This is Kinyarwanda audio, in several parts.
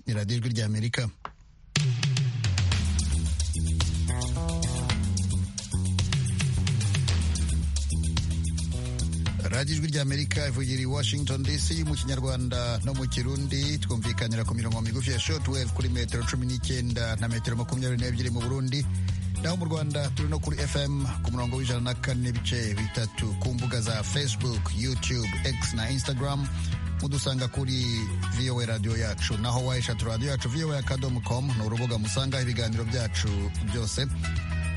ni radiyo ijwi ry'amerika radiyo ijwi ry'amerika ivugira i washington dc mu kinyarwanda no mu kirundi twumvikanira ku mirongo migufi ya shotwave kuri metero cumi n'icyenda na metero makumyabiri n'ebyiri mu burundi naho mu rwanda turi no kuri fm ku murongo w'ijana na kane n'ibice bitatu ku mbuga za facebook youtube x na instagram mudusanga kuri voa radio yacu naho wayishatu radio yacu voa akadomu komu ni urubuga musanga ibiganiro byacu byose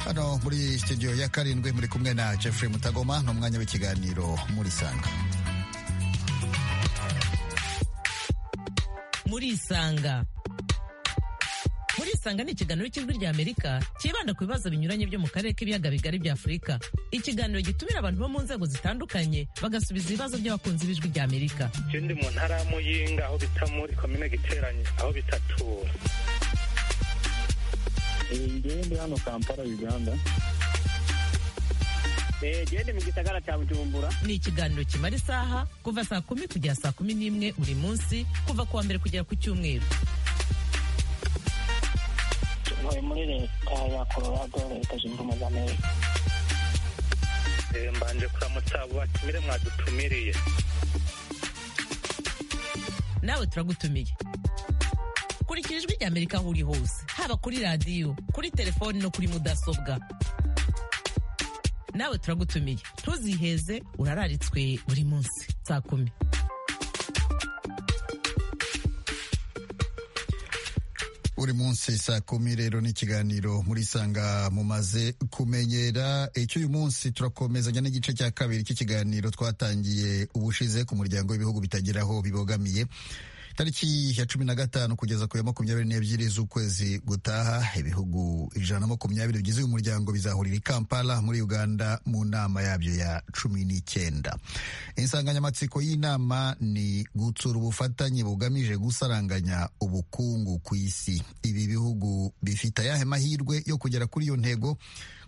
hano muri studio ya karindwi muri kumwe na jeffrey mutagoma ni umwanya w'ikiganiro murisanga murisanga murisanga ni ikiganiro cy'ijwi rya amerika cyibanda ku bibazo binyuranye byo mu karere k'ibiyaga bigari bya afurika ikiganiro gitumira abantu bo mu nzego zitandukanye bagasubiza ibibazo by'abakunzi b'ijwi rya amerika icyo ndi mu ntara ya muyinga aho bita muri komine giteranye aho bita tura ngende hano kampala uganda gende mu gisagara cya bujumbura ni ikiganiro kimara isaha kuva saa kumi kugera saa kumi n'imwe buri munsi kuva ku wa mbere kugera ku cyumweru ntuye muri leta ya colorado leta zunze ubumwe za amerika mbanje kuramutsa abo batumire mwadutumiriye nawe turagutumiye kurikira ijwi rya amerika aho uri hose haba kuri radiyo kuri telefoni no kuri mudasobwa nawe turagutumiye ntuziheze urararitswe buri munsi saa kumi buri munsi saa kumi rero ni ikiganiro murisanga mumaze kumenyera icy'uyu munsi turakomezanya n'igice cya kabiri cy'ikiganiro twatangiye ubushize ku muryango w'ibihugu bitagira aho bibogamiye tariki ya cumi na gatanu kugeza ku ya makumyabiri n'ebyiri z'ukwezi gutaha ibihugu ijana na makumyabiri bigize uyu muryango bizahurira i kampala muri uganda mu nama yabyo ya cumi n'icyenda insanganyamatsiko y'inama ni gutsura ubufatanye bugamije gusaranganya ubukungu ku isi ibi bihugu bifite ayahe mahirwe yo kugera kuri iyo ntego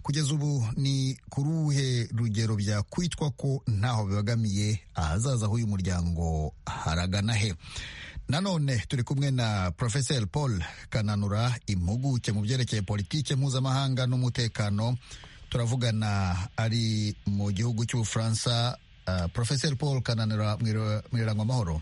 kugeza ubu ni kuri uruhe rugero byakwitwa ko ntaho bibagamiye ahazaza h'uyu muryango haragana he nanone turi kumwe na porofeseri paul kananura impuguke mu byerekeye politike mpuzamahanga n'umutekano turavugana ari mu gihugu cy'ubufaransa uh, porofeseri paul kananura mwirangwa amahoro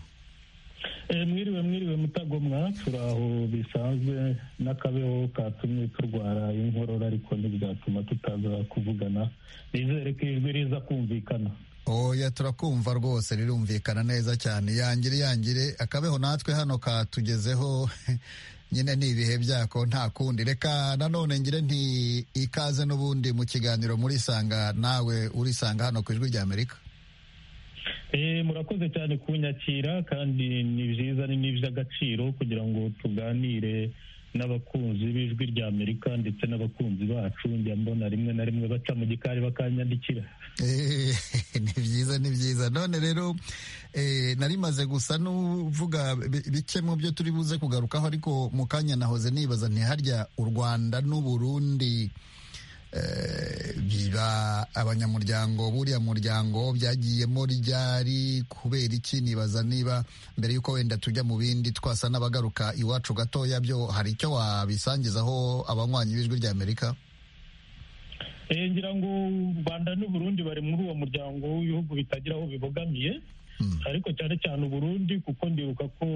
mwiriwe mwiriwe mutagomwa turi aho bisanzwe n'akabeho katumye turwara inkorora ariko ntibyatuma tutaza kuvugana bizere ko ijwi riza kumvikana oya turakumva rwose rirumvikana neza cyane yangire yangire akabeho natwe hano katugezeho nyine ni ibihe byako nta kundi reka nanone ngire nti ikaze n'ubundi mu kiganiro murisanga nawe urisanga hano ku ijwi rya amerika murakoze cyane kunyakira kandi ni byiza ni n'iby'agaciro kugira ngo tuganire n'abakunzi b'ijwi rya amerika ndetse n'abakunzi bacu njya mbona rimwe na rimwe baca mu gikari bakanyandikira ni byiza ni byiza none rero narimaze gusa n'uvuga bike mu byo turi buze kugarukaho ariko mu kanya nahoze nibaza ntiharya u rwanda n'uburundi biba abanyamuryango buriya muryango byagiyemo ryari kubera iki nibaza niba mbere y'uko wenda tujya mu bindi twasa n'abagaruka iwacu gatoya byo hari icyo wabisangizaho abanywanyi b'ijwi rya amerika ngira ngo u rwanda n'uburundi bari muri uwo muryango w'ibihugu bitagira aho bibogamiye ariko cyane cyane uburundi kuko ndibuka ko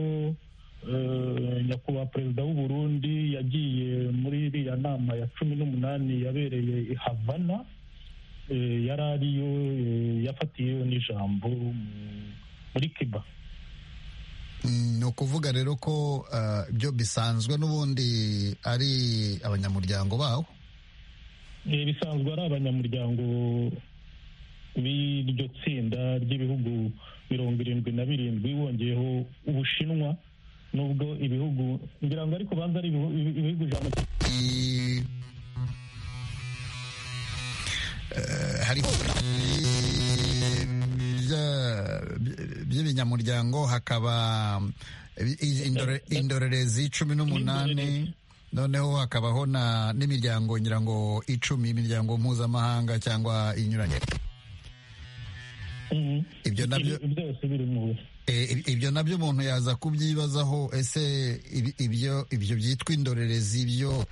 nyakubahwa perezida w'uburundi yagiye muri iriya nama ya cumi n'umunani yabereye i havana yari ariyo yafatiyeyo n'ijambo muri kiba ni ukuvuga rero ko byo bisanzwe n'ubundi ari abanyamuryango bawo bisanzwe ari abanyamuryango b'iryo tsinda ry'ibihugu mirongo irindwi na birindwi wongeyeho ubushinwa nubwo ibihugu ngira ngo ariko banza ari ibihugu ijana hariho by'ibinyamuryango hakaba indorerezi cumi n'umunani noneho hakabaho n'imiryango ngira ngo icumi imiryango mpuzamahanga cyangwa inyuranye Ibyo nabyo byose biri mu Eh, ibyo nabyo umuntu yaza kubyibazaho ese ibi- ibyo ibyo byitwa indorerezi byo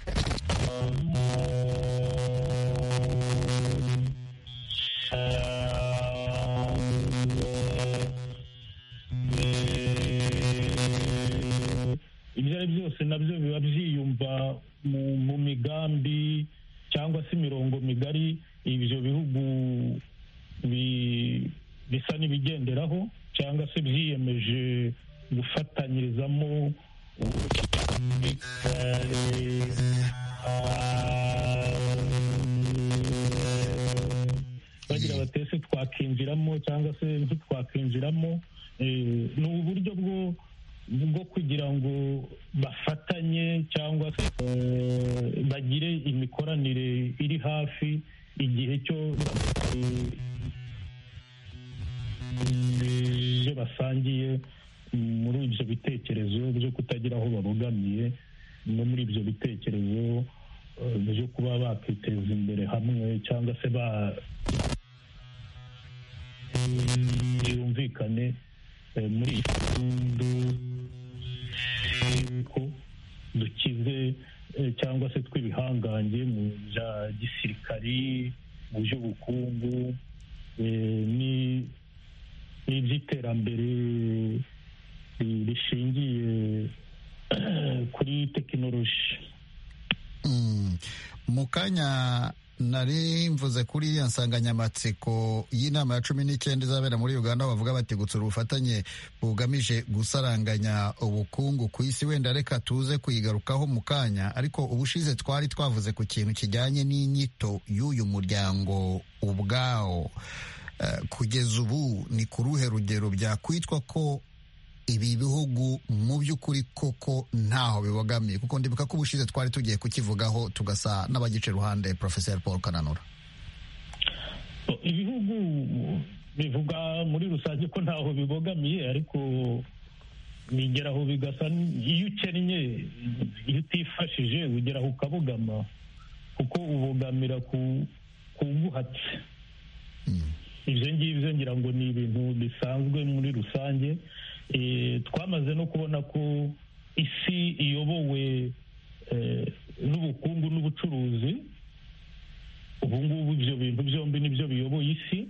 ibyo ari byose nabyo biba byiyumva mu, mu migambi cyangwa se imirongo migari ibyo bihugu bi, bisa n'ibigenderaho cyangwa se byiyemeje gufatanyirizamo bagira bati ese twakinjiramo cyangwa se ntitwakinjiramo Eh, ni uburyo bwo bwo kugira ngo bafatanye cyangwa se eh, bagire imikoranire iri hafi igihe cyo eh, ibyo basangiye muri ibyo bitekerezo byo kutagira aho babogamiye no muri ibyo bitekerezo eh, byo kuba bakiteza imbere hamwe cyangwa se ba byumvikane eh, muri iyi fundu ko dukize eh, cyangwa se twibihangange mu bya gisirikari mu by'ubukungu eh, ni- n'iby'iterambere ri- rishingiye kuri tekinoloji Mm. mu kanya nari mvuze kuri iriya nsanganyamatsiko y'inama ya cumi n'icyenda izabera muri uganda aho bavuga bati gutsura ubufatanye bugamije gusaranganya ubukungu ku isi wenda reka tuze kuyigarukaho mu kanya ariko ubushize twari twavuze ku kintu kijyanye n'inyito y'uyu muryango ubwawo Eh, kugeza ubu ni ku ruhe rugero byakwitwa ko ibi bihugu mu by'ukuri koko ntaho bibogamiye kuko ndibuka ko ubushize twari tugiye kukivugaho tugasa n'abagica iruhande professeur paul kananura ibihugu bivuga muri rusange ko ntaho bibogamiye ariko bigeraho bigasa n- iyo ukennye iyo utifashije ugeraho ukabogama kuko ubogamira ku ku nguhatse ibyo ngibyo ngira ngo ni ibintu bisanzwe muri rusange Eh, twamaze no kubona ko isi iyobowe eh, n'ubukungu n'ubucuruzi ubu ngubu ibyo bintu byombi nibyo biyoboye isi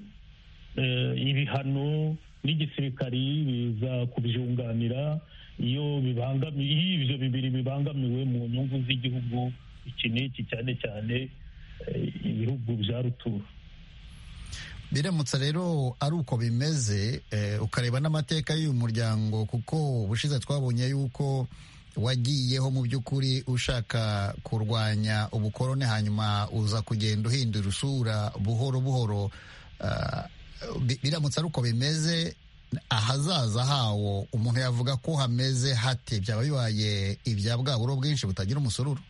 Eh, ibihano n'igisirikari biza kubyunganira iyo bibangamiye iyo ibyo bibiri bibangamiwe mu nyungu z'igihugu iki n'iki cyane cyane eh, ibihugu bya rutura biramutse rero ari uko bimeze eh, ukareba n'amateka y'uyu muryango kuko ubushize twabonye yuko wagiyeho mu by'ukuri ushaka kurwanya ubukoroni hanyuma uza kugenda uhindura usura buhoro buhoro Ah, bi- biramutse ari uko bimeze ahazaza hawo umuntu yavuga ko hameze hate byaba bibaye ibya bwa buro bwinshi butagira umusururu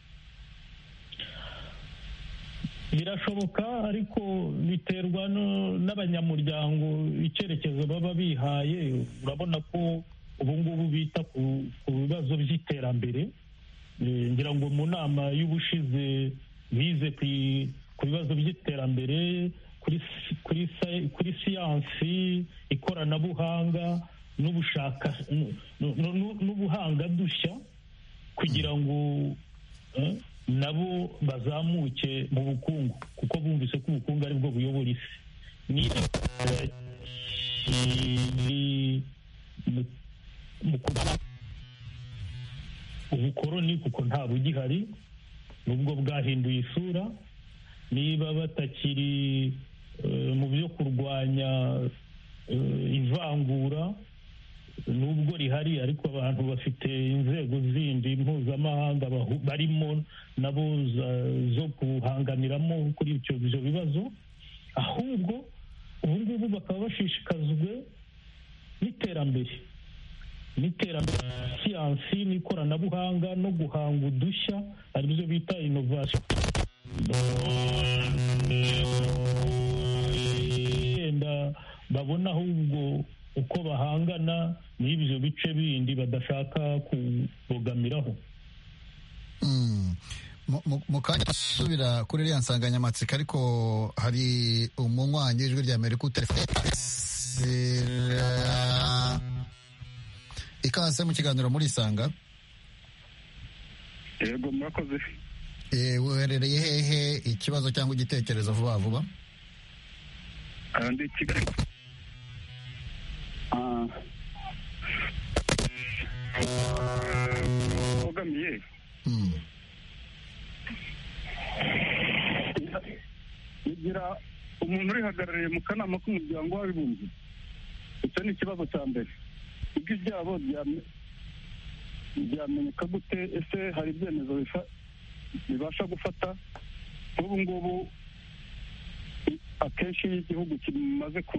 birashoboka ariko biterwa no- n'abanyamuryango icyerekezo baba bihaye urabona ko ubu ngubu bita ku ku bibazo by'iterambere Eh, ngira ngo mu nama y'ubushize bize ku i- ku bibazo by'iterambere kuri si- kuri sa- kuri siyansi ikoranabuhanga n'ubushaka n- n- n- n'ubuhanga dushya kugira ngo eh, nabo bazamuke mu bukungu kuko bumvise ko ubukungu ari bwo buyobora isi ni eh, ni- mu- mu kuba- ubukoroni kuko nta bugihari nubwo bwahinduye isura niba batakiri eh, mu byo kurwanya eh, ivangura nubwo rihari ariko abantu bafite inzego zindi mpuzamahanga bahu- barimo nabo za- zo guhanganiramo kuri ibyo ibyo bibazo ahubwo ubu ngubu bakaba bashishikajwe n'iterambere n'iterambere rya siyansi n'ikoranabuhanga no guhanga udushya aribyo bita inovasiyo wenda babona ahubwo uko bahangana n'ibyo bice bindi badashaka kubogamiraho Mm. Mu- mu- mu kanya asubira kuri iriya nsanganyamatsiko ariko hari umunywanyi w'ijwi rya amerika utelefone kirazira ikaze mu kiganiro muri isanga yego murakoze Eh, weherereye hehe ikibazo cyangwa igitekerezo vuba vuba aha ndi kigali Ah. ubogamiye Hmm. bigira umuntu urihagarariye mu kanama k'umuryango w'abibumbye icyo ni ikibazo cya mbere ibyo byabo byame- byamenyeka gute ese hari ibyemezo bifa- bibasha gufata nk'ubu ngubu i- akenshi iyo igihugu kimaze ku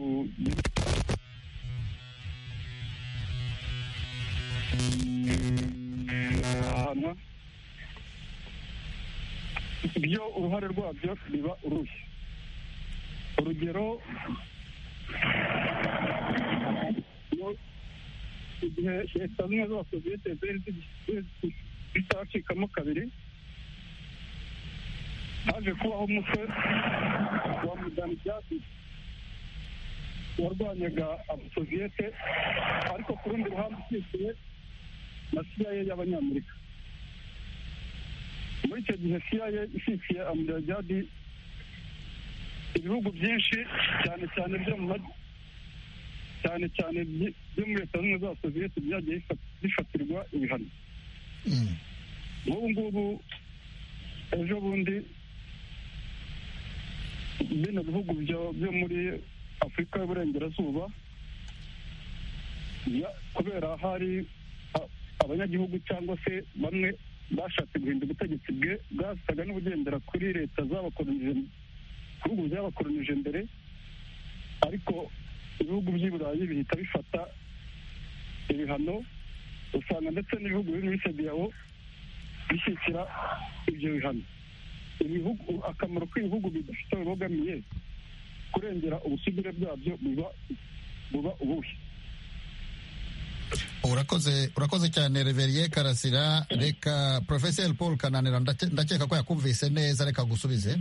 ahanwa byo uruhare rwabyo biba uruhe urugero iyo- igihe leta zimwe z'abasoviyete zari zigi- zitacikamo kabiri haje kubaho umutwe wa mudani byasi warwanyaga abasoviyete ariko ku rundi ruhande ukikiye na cia y'abanyamerika muri icyo gihe cia ishyigikiye amirajadi ibihugu byinshi cyane cyane byo mu ma- cyane cyane byi- byo muri leta zimwe z'abasoviyeti byagiye bifa- bifatirwa ibihano Hmm. nk'ubu ngubu ejo bundi bino bihugu byo byo muri afurika y'uburengerazuba ya- kubera hari a- abanyagihugu cyangwa se bamwe bashatse guhinda ubutegetsi bwe bwasaga n'ubugendera kuri leta zabakolonije ibihugu byabakolonije mbere ariko ibihugu by'i burayi bihita bifata ibihano usanga ndetse n'ibihugu biri muri sediyawo bishyikira ibyo bihano ibihugu akamaro k'ibihugu bidafite bibogamiye kurengera ubusugire bwabyo buba buba ubuhe urakoze urakoze cyane reveriye karasira reka porofeseri paul kananira ndake- ndakeka ko yakumvise neza reka gusubize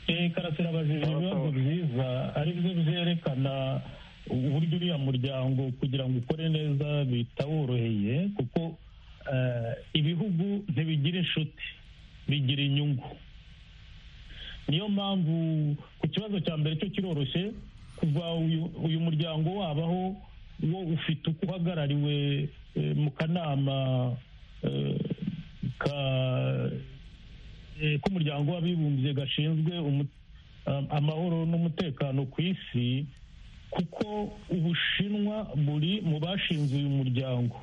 Eh, karasira abajije ibibazo byiza ari byo byerekana uburyo uriya muryango kugira ngo ukore neza bitaworoheye kuko eh, ibihugu ntibigira inshuti bigira inyungu niyo mpamvu ku kibazo cya mbere cyo kiroroshye kuva uyu, uyu muryango wabaho wo ufite uko uhagarariwe eh, mu kanama eh, ka eh, k'umuryango w'abibumbye gashinzwe umu- am- amahoro n'umutekano ku isi kuko ubushinwa buri mu bashinze uyu muryango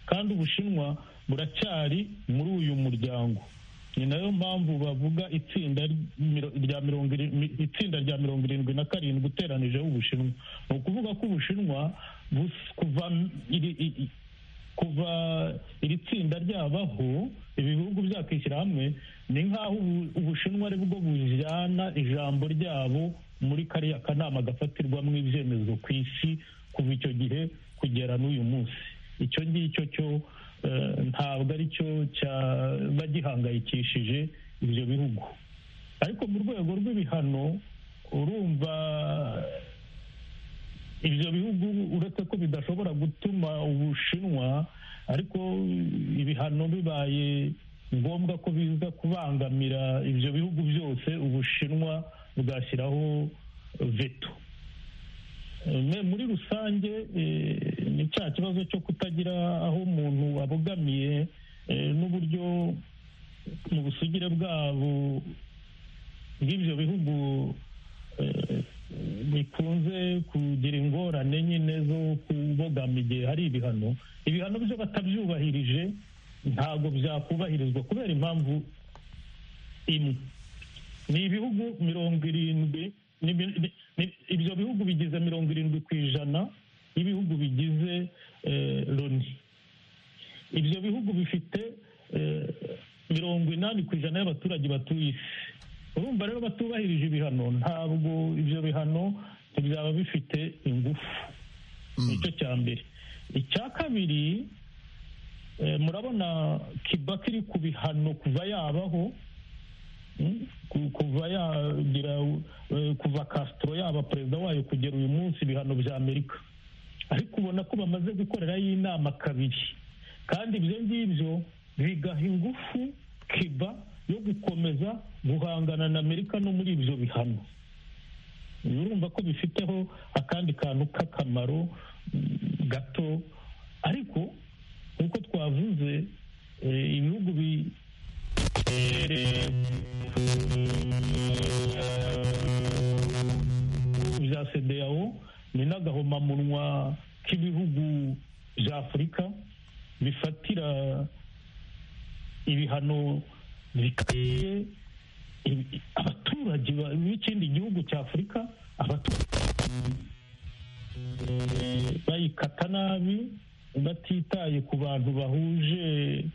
kandi ubushinwa buracyari muri uyu muryango ni nayo mpamvu bavuga itsinda miro- rya mirongo iri- mi- itsinda rya mirongo irindwi na karindwi uteranijeho ubushinwa ni ukuvuga ko ubushinwa bus- kuva m- iri- i- i- kuva iri tsinda ryabaho ibihugu byakwishyira hamwe ni nk'aho ubu- ubushinwa ari bwo bujyana ijambo ryabo muri kariya kanama gafatirwamo ibyemezo ku isi kuva icyo gihe kugera n'uyu munsi icyo ngicyo cyo eh, ntabwo ari cyo cyaba gihangayikishije ibyo bihugu ariko mu rwego rw'ibihano urumva ibyo bihugu uretse ko bidashobora gutuma ubushinwa ariko ibihano bibaye ngombwa ko biza kubangamira ibyo bihugu byose ubushinwa bwashyiraho veto Me- muri rusange eh, ni cya kibazo cyo kutagira aho umuntu abogamiye eh, n'uburyo mu busugire bwabo bw'ibyo bihugu eh, bikunze kugira ingorane nyine zo kubogama igihe hari ibihano ibihano byo batabyubahirije ntabwo byakubahirizwa kubera impamvu imwe ni ibihugu mirongo irindwi ni- ni- ni- ibyo bihugu bigize mirongo irindwi ku ijana y'ibihugu bigize eh, loni ibyo bihugu bifite eh, mirongo inani ku ijana y'abaturage batuye isi urumva rero batubahirije ibihano ntabwo ibyo bihano ntibyaba bifite ingufu nicyo cya mbere icya kabiri eh, murabona kiba kiri ku bihano kuva yabaho kuva yagira kuva Castro yaba perezida wayo kugera uyu munsi ibihano bya amerika ariko ubona ko bamaze gukorerayo inama kabiri kandi ibyo ngibyo bigaha ingufu kiba yo gukomeza guhangana na amerika no muri ibyo bihano urumva ko bifiteho akandi kantu k'akamaro gato ariko nk'uko twavuze ibihugu bi bya sedeyawo ni n'agahomamunwa k'ibihugu bya afurika bifatira ibihano bikwiye abaturage b'ikindi gihugu cya afurika bayikata nabi batitaye ku bantu bahuje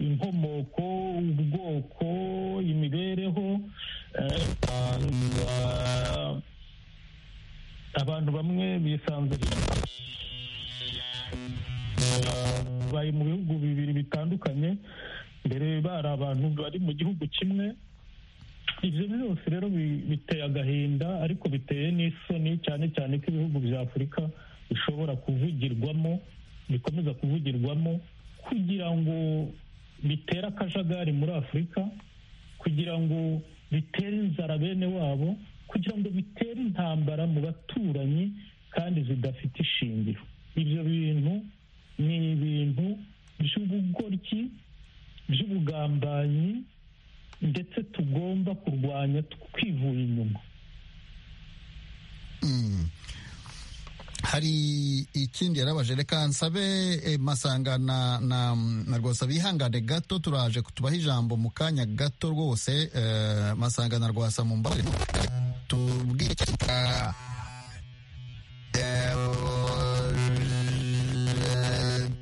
inkomoko ubwoko imibereho abantu bamwe bisanze bari mu bihugu bibiri bitandukanye mbere bari abantu bari mu gihugu kimwe ibyo byose rero biteye agahinda ariko biteye n'isoni cyane cyane ko ibihugu bya afurika bishobora kuvugirwamo bikomeza kuvugirwamo kugira ngo bitere akajagari muri afurika kugira ngo bitere inzara bene wabo kugira ngo bitere intambara mu baturanyi kandi zidafite ishingiro ibyo bintu ni ibintu by'ubugoryi by'ubugambanyi ndetse tugomba kurwanya twivuye inyuma hari ikindi yarabaje reka nsabe masangana na rwasa bihangane gato turaje tubaha ijambo mu kanya gato rwose masangana rwasa mu mbaga tubwire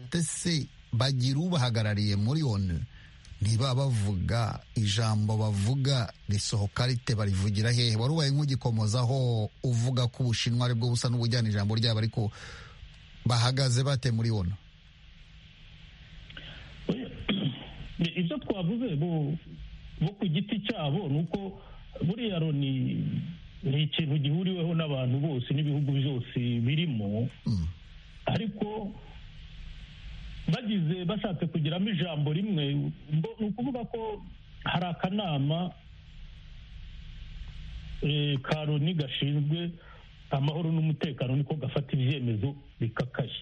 ndetse bagira ubahagarariye muri onu niba bavuga ijambo bavuga risohoka rite barivugira hehe wari ubaye nk'ugikomozaho uvuga ko ubushinwa ari bwo busa n'ubujyana ijambo ryabo ariko bahagaze bate muri ono ibyo twavuze bo ku giti cyabo ni uko buriya loni ni ikintu gihuriweho n'abantu bose n'ibihugu byose birimo ariko bagize bashatse kugiramo ijambo rimwe ni ukuvuga ko hari akanama ka loni gashinzwe amahoro n'umutekano niko gafata ibyemezo bikakaye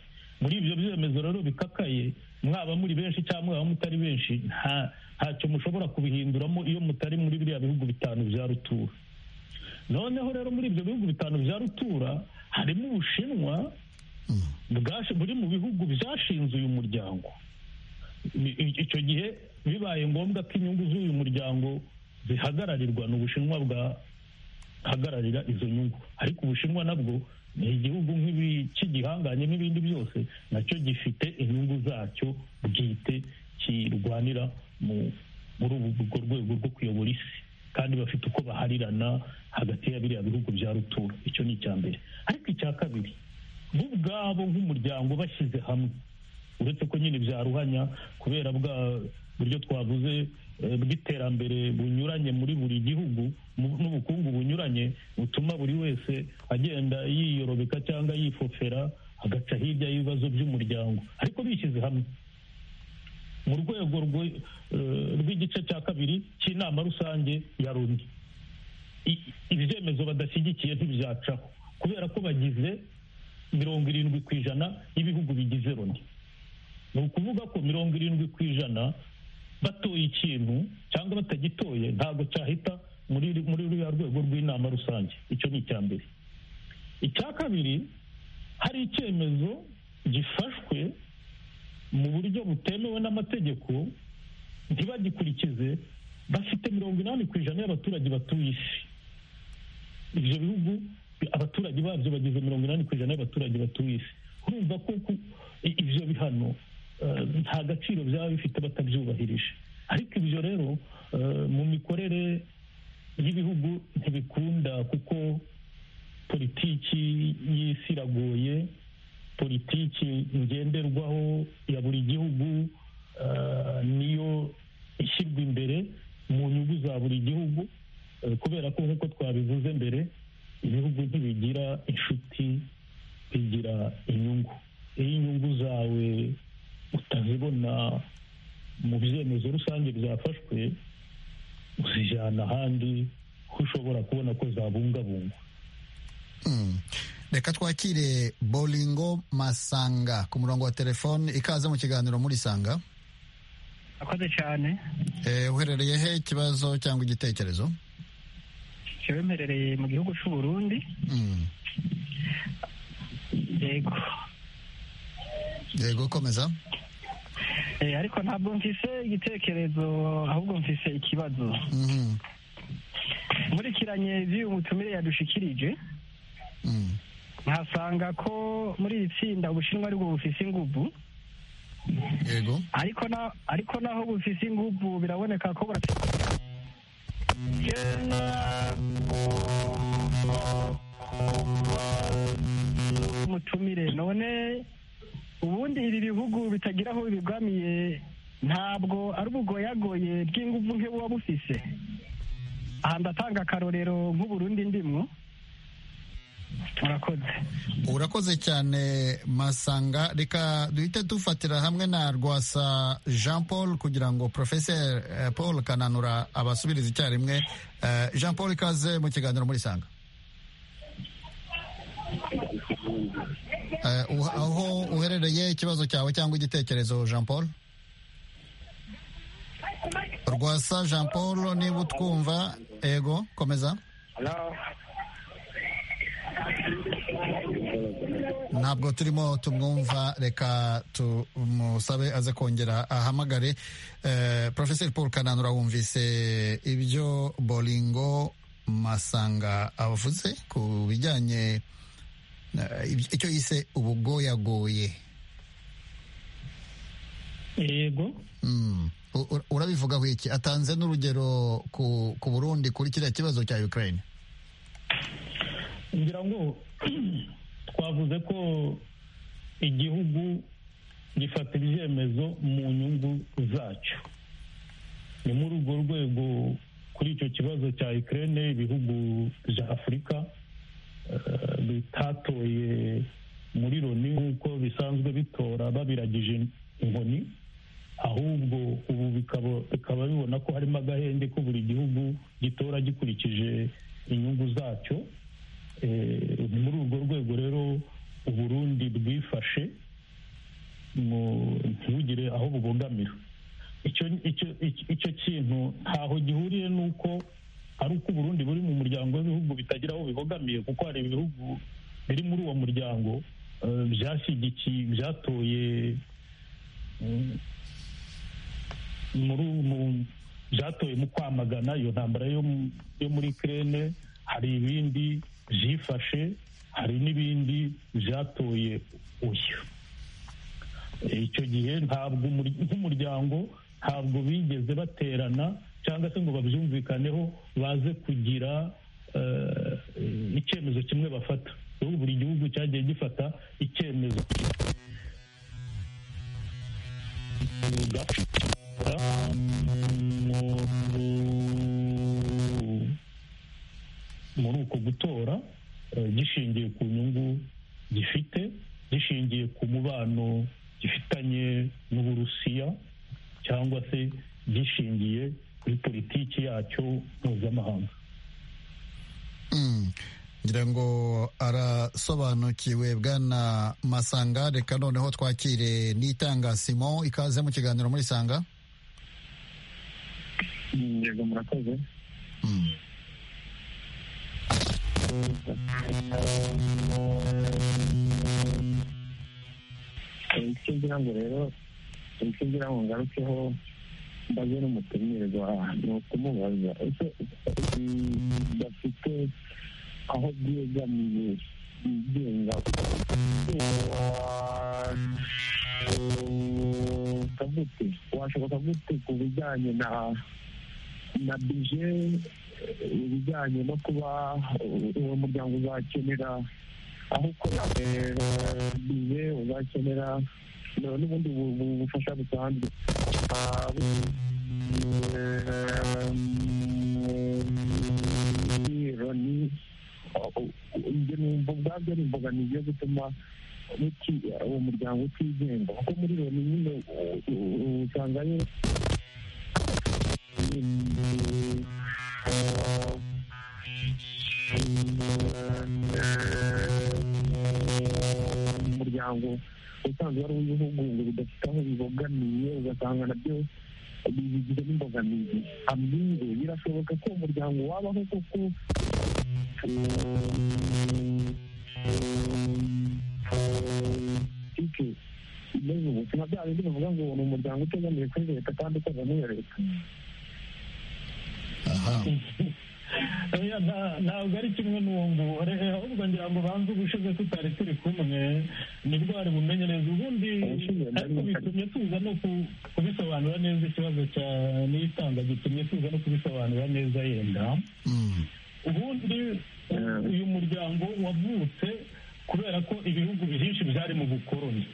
muri ibyo byemezo rero bikakaye mwaba muri benshi cyangwa mwaba mutari benshi ntacyo mushobora kubihinduramo iyo mutari muri biriya bihugu bitanu bya rutura noneho rero muri ibyo bihugu bitanu bya rutura harimo ubushinwa buri mu bihugu byashinze uyu muryango icyo gihe bibaye ngombwa ko inyungu z'uyu muryango zihagararirwa ni ubushinwa bwahagararira izo nyungu ariko ubushinwa nabwo ni igihugu cy'igihanganye n'ibindi byose nacyo gifite inyungu zacyo bwite kirwanira muri urwo rwego rwo kuyobora isi kandi bafite uko baharirana hagati ya biriya bihugu bya rutura icyo ni icya mbere ariko icya kabiri bo ubwabo nk'umuryango bashyize hamwe uretse ko nyine byaruhanya kubera bwa buryo twavuze bw'iterambere bunyuranye muri buri gihugu n'ubukungu bunyuranye butuma buri wese agenda yiyorobeka cyangwa yifofera agaca hirya y'ibibazo by'umuryango ariko bishyize hamwe mu rwego rw'igice cya kabiri cy'inama rusange ya loni ibyemezo badashyigikiye ntibyacaho kubera ko bagize mirongo irindwi ku ijana y'ibihugu bigize loni ni ukuvuga ko mirongo irindwi ku ijana batoye ikintu cyangwa batagitoye ntabwo cyahita muri ruriya rwego rw'inama rusange icyo ni icya mbere icya kabiri hari icyemezo gifashwe mu buryo butemewe n'amategeko ntibagikurikize bafite mirongo inani ku ijana y'abaturage batuye isi ibyo bihugu abaturage babyo bageze mirongo inani ku ijana y'abaturage batuye isi urumva ko ibyo bihano nta gaciro byaba bifite batabyubahirije ariko ibyo rero mu mikorere y'ibihugu ntibikunda kuko politiki y'isi iragoye politiki ngenderwaho ya buri gihugu niyo ishyirwa imbere mu nyungu za buri gihugu kubera ko nk'uko twabivuze mbere ibihugu ntibigira inshuti bigira inyungu iyo inyungu zawe utazibona mu byemezo rusange byafashwe uzijyana ahandi ko ushobora kubona ko zabungabungwa reka twakire boringo masanga ku murongo wa telefone ikaze mu kiganiro muri sanga akoze cyane uherereye he ikibazo cyangwa igitekerezo mperereye mu gihugu cy'u Burundi yego yego komeza ariko ntabwo mfise igitekerezo ahubwo mfise ikibazo nkurikiranye iby'uyu mutumire yadushikirije nkasanga ko muri iri tsinda ubushinwa aribwo bufise ingubu yego ariko naho bufise ingubu biraboneka ko umutumire none ubundi ibi bihugu bitagira aho bibigamiye ntabwo ari ubugoyagoye bw'inguvu nke buba bufise aha ndatanga akarorero nk'uburundi ndimwo urakoze urakoze cyane masanga reka duhite dufatira hamwe na rwasa jean paul kugira ngo porofeseri paul kananura abasubiriza icyarimwe jean paul ikaze mu kiganiro muri sanga aho uherereye ikibazo cyawe cyangwa igitekerezo jean paul rwasa jean paul niba utwumva ego komeza ntabwo turimo tumwumva reka tumusabe aze kongera ahamagare porofeseri paul kananura wumvise ibyo boringo masanga avuze ku bijyanye icyo yise ubugoyagoye yego urabivugaho iki atanze n'urugero ku burundi kuri kiriya kibazo cya ukraine ngira ngo twavuze ko igihugu gifata ibyemezo mu nyungu zacyo ni muri urwo rwego kuri icyo kibazo cya ikirere ibihugu bya afurika bitatoye muri loni nk'uko bisanzwe bitora babiragije inkoni ahubwo ubu bikaba bibona ko harimo agahenge ko buri gihugu gitora gikurikije inyungu zacyo muri urwo rwego rero uburundi bwifashe ntibugire aho bubogamira icyo kintu ntaho gihuriye n'uko ari uko uburundi buri mu muryango w'ibihugu bitagira aho bibogamiye kuko hari ibihugu biri muri uwo muryango byashyigikiye byatoye byatoye mu kwamagana iyo ntambara yo muri kirene hari ibindi byifashe hari n'ibindi byatoye uyu icyo gihe ntabwo nk'umuryango ntabwo bigeze baterana cyangwa se ngo babyumvikaneho baze kugira icyemezo kimwe bafata buri gihugu cyagiye gifata icyemezo muri uko gutora gishingiye ku nyungu gifite gishingiye ku mubano gifitanye n'uburusiya cyangwa se gishingiye kuri politiki yacyo mpuzamahanga ngira ngo arasobanukiwe bwana masanga reka noneho twakire n'itanga simon ikaze mu kiganiro muri sanga yego murakoze icyo ngira ngo rero icyo ngira ngo ngarukeho mbaze n'umutumirwa ni ukumubaza ese bafite aho byegamiye bigenga gute washoboka gute ku bijyanye na na bije ibijyanye no kuba uwo muryango uzakenera aho ukora bije uzakenera n'ubundi bufasha busanzwe ni ibyo numva ubwabyo ari imbogamizi yo gutuma uwo muryango utigenga kuko muri loni nyine usangayo umuryango usanzwe ari uw'ibihugu ngo bidafite aho bibogamiye ugasanga nabyo bigize n'imbogamizi amwire birashoboka ko umuryango wabaho kuko politike imeze ubuzima bya bindi bivuga ngo ni umuryango utegamiye kuri leta kandi ukorera n'iyo leta ntabwo ari kimwe n'uwo nguwo ahubwo ngira ngo banze ubushize tutari turi kumwe nibwo wari bumenye neza ubundi ariko bitumye tuza no kubisobanura neza ikibazo cya n'itanga gitumye tuza no kubisobanura neza yenda ubundi uyu muryango wavutse kubera ko ibihugu byinshi byari mu bukoroni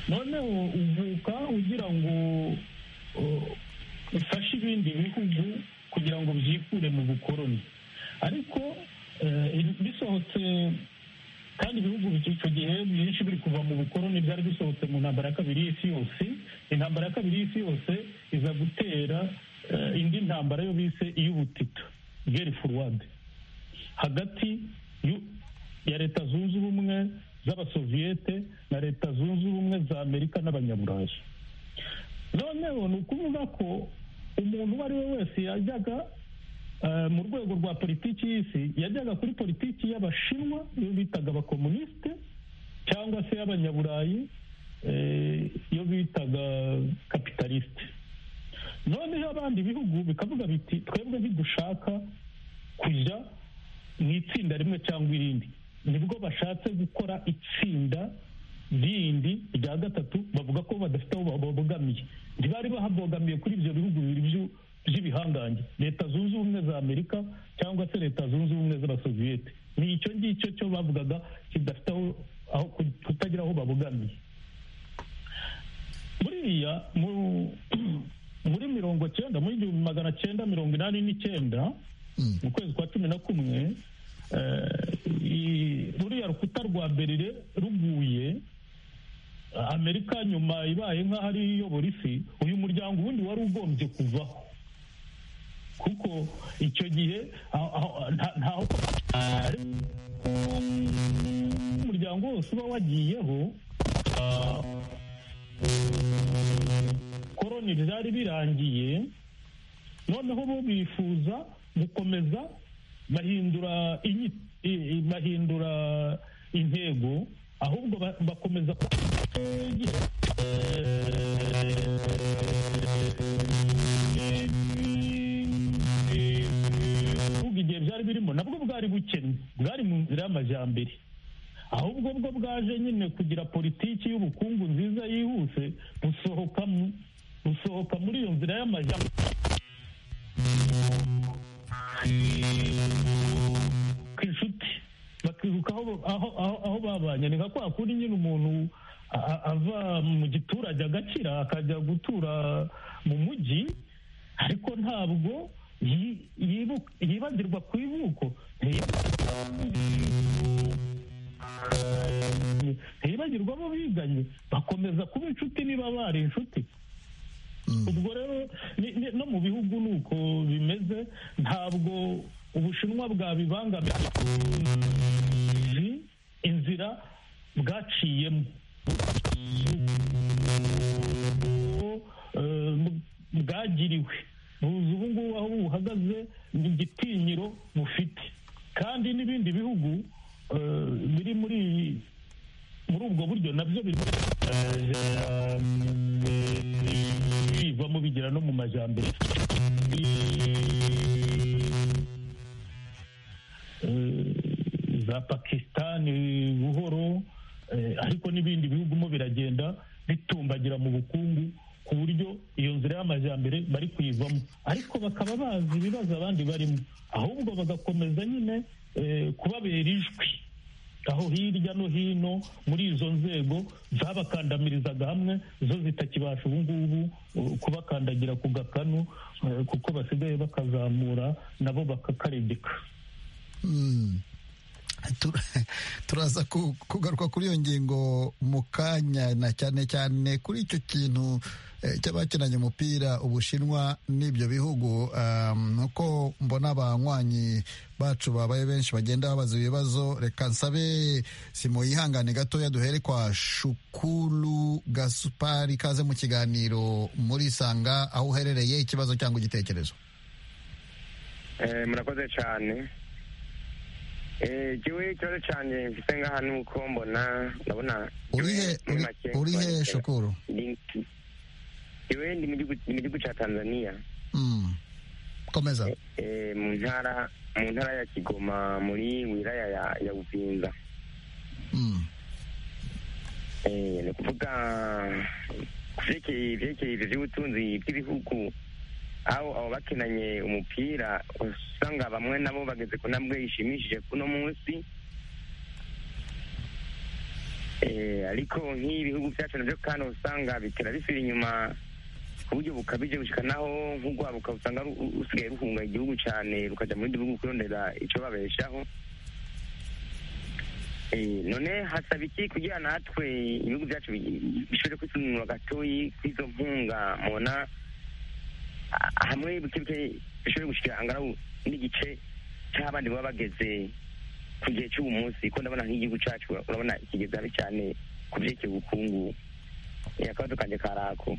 noneho uvuka ugira ngo ufashe ibindi bihugu kugira ngo byikure mu bukoroni ariko bisohotse kandi ibihugu icyo gihe byinshi biri kuva mu bukoroni byari bisohotse mu ntambara ya kabiri y'isi yose intambara ya kabiri y'isi yose iza gutera indi ntambara yo bise iy'ubutita geri furuwade hagati ya leta zunze ubumwe z'abasoviyete na leta zunze ubumwe za amerika n'abanyaburayi noneho ni ukuvuga ko umuntu uwo ari we wese yajyaga mu rwego rwa politiki y'isi yajyaga kuri politiki y'abashinwa iyo bitaga abakomunisite cyangwa se y'abanyaburayi iyo bitaga kapitalisite noneho abandi bihugu bikavuga biti twebwe ntidushaka kujya mu itsinda rimwe cyangwa irindi nibwo bashatse gukora itsinda rindi rya gatatu bavuga ko badafite aho babogamiye ntibari bahabogamiye kuri ibyo bihugu bibiri by'ibihangange leta zunze ubumwe za amerika cyangwa se leta zunze ubumwe z'abasoviyete ni icyo ngicyo cyo bavugaga kidafite aho kutagira aho babogamiye buriya muri mirongo cyenda muri igihumbi magana cyenda mirongo inani n'icyenda mu kwezi kwa cumi na kumwe ruriya rukuta rwa berire ruguye amerika nyuma ibaye nk'aho ari iyobora isi uyu muryango ubundi wari ugombye kuvaho kuko icyo gihe ntaho umuryango wose uba wagiyeho koroni ryari birangiye noneho bo bifuza gukomeza bahindura bahindura intego ahubwo bakomeza igihe byari birimo nabwo bwari bukennye bwari mu nzira y'amajyambere ahubwo bwo bwaje nyine kugira politiki y'ubukungu nziza yihuse busohoka muri iyo nzira y'amajyambere ku inshuti bakiruka aho babanye ni nka kwa kundi nyine umuntu ava mu giturage agakira akajya gutura mu mujyi ariko ntabwo yibagirwa ku ivuko ntiyibagirwa abo biganye bakomeza kuba inshuti niba bari inshuti ubwo rero no mu bihugu ni uko bimeze ntabwo ubushinwa bwabibangamiye inzira bwaciyemo bwagiriwe buzi ubu ngubu aho buhagaze ni igitinyiro bufite kandi n'ibindi bihugu biri muri muri ubwo buryo nabyo bivamo bigira no mu majyambere za pakisitani buhoro ariko n'ibindi bihugu mo biragenda bitumbagira mu bukungu ku buryo iyo nzira y'amajyambere bari kuyivamo ariko bakaba bazi ibibazo abandi barimo ahubwo bagakomeza nyine kubabera ijwi aho hirya no hino muri izo nzego zabakandamirizaga hamwe zo zitakibasha ubu ngubu uh, kubakandagira ku gakanu uh, kuko basigaye bakazamura nabo bakakarebeka Mm. Tur- turaza ku- kugaruka kuri iyo ngingo mu kanya na cyane cyane kuri icyo kintu eh, cy'abakinanye umupira ubushinwa n'ibyo bihugu Um, nuko mbona abanywanyi bacu babaye benshi bagenda babaza ibibazo reka nsabe simuyihangane gatoya duhere kwa shukuru gasupari kaze mu kiganiro muri sanga aho uherereye ikibazo cyangwa igitekerezo murakoze cyane igihe ikibazo cyane mfite ngaha ni uko mbona ndabona urihe uri- urihe shukuru iwe ni mu gihugu- ni mu gihugu cya tanzania Mm. komeza Eh, mu ntara mu ntara ya kigoma muri wilaya ya ya buvinza Eh, ni ukuvuga ku vyerekeye ivyerekeye ivyo vy'ubutunzi bw'ibihugu aho abo bakinanye umupira usanga bamwe nabo bageze ku ntambwe ishimishije kuno munsi Eh, ariko nk'ibihugu vyacu navyo kandi usanga bitera bisubira inyuma ku buryo bukabije gushika naho nk'urwaruka usanga ru- rusigaye ruhunga igihugu cane rukaja mu bindi bihugu kurondera ico babeshaho Eh, none hasaba iki kugira natwe ibihugu byacu bi- bishobore kwisununura gatoyi kw'izo mpunga mubona ah, hamwe bukebike bishobore gushikira angaraho n'igice cy'abandi baba bageze ku gihe cy'ubu munsi kuko ndabona nk'igihugu cyacu urabona kigeze habi cyane ku byerekeye ubukungu Eh, akabazo kanje karako